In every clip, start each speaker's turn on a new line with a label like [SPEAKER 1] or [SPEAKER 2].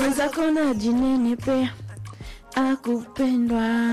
[SPEAKER 1] mwenzako na jinenepe akupendwa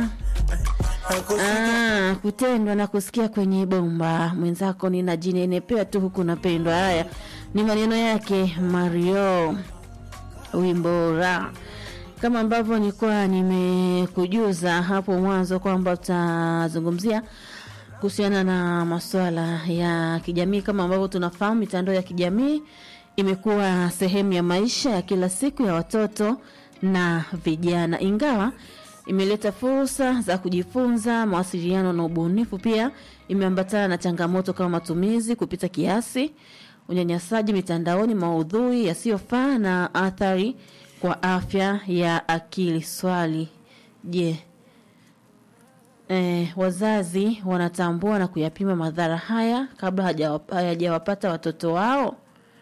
[SPEAKER 1] Ah, kutendwa na kusikia kwenye bomba mwenzako nina jinenepea tu huku napendwa. Haya ni maneno yake Mario Wimbora, kama ambavyo nilikuwa nimekujuza hapo mwanzo kwamba tutazungumzia kuhusiana na masuala ya kijamii. Kama ambavyo tunafahamu, mitandao ya kijamii imekuwa sehemu ya maisha ya kila siku ya watoto na vijana, ingawa imeleta fursa za kujifunza, mawasiliano na ubunifu. Pia imeambatana na changamoto kama matumizi kupita kiasi, unyanyasaji mitandaoni, maudhui yasiyofaa na athari kwa afya ya akili. Swali, je, eh, wazazi wanatambua na kuyapima madhara haya kabla hajawa- hayajawapata watoto wao?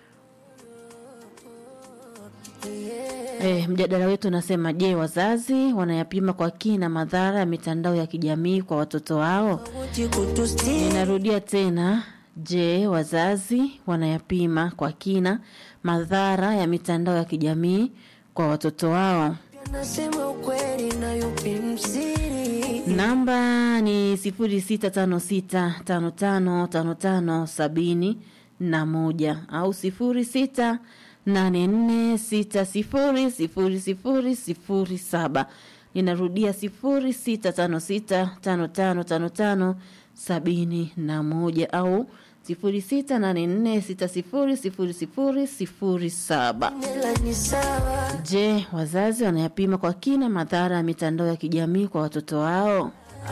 [SPEAKER 1] Eh, mjadala wetu unasema je, wazazi wanayapima kwa kina madhara ya mitandao ya kijamii kwa watoto wao? Ninarudia tena, je, wazazi wanayapima kwa kina madhara ya mitandao ya kijamii kwa watoto wao?
[SPEAKER 2] Nasema ukweli na yupi msiri
[SPEAKER 1] Namba ni sifuri sita tano sita tano tano tano tano sabini na moja au sifuri sita nane nne sita sifuri sifuri sifuri sifuri saba. Ninarudia sifuri sita tano sita tano tano tano tano sabini na moja au sifuri sita nane nne sita sifuri sifuri sifuri sifuri saba.
[SPEAKER 2] Nela ni sawa
[SPEAKER 1] Je, wazazi wanayapima kwa kina madhara ya mitandao ya kijamii kwa watoto wao?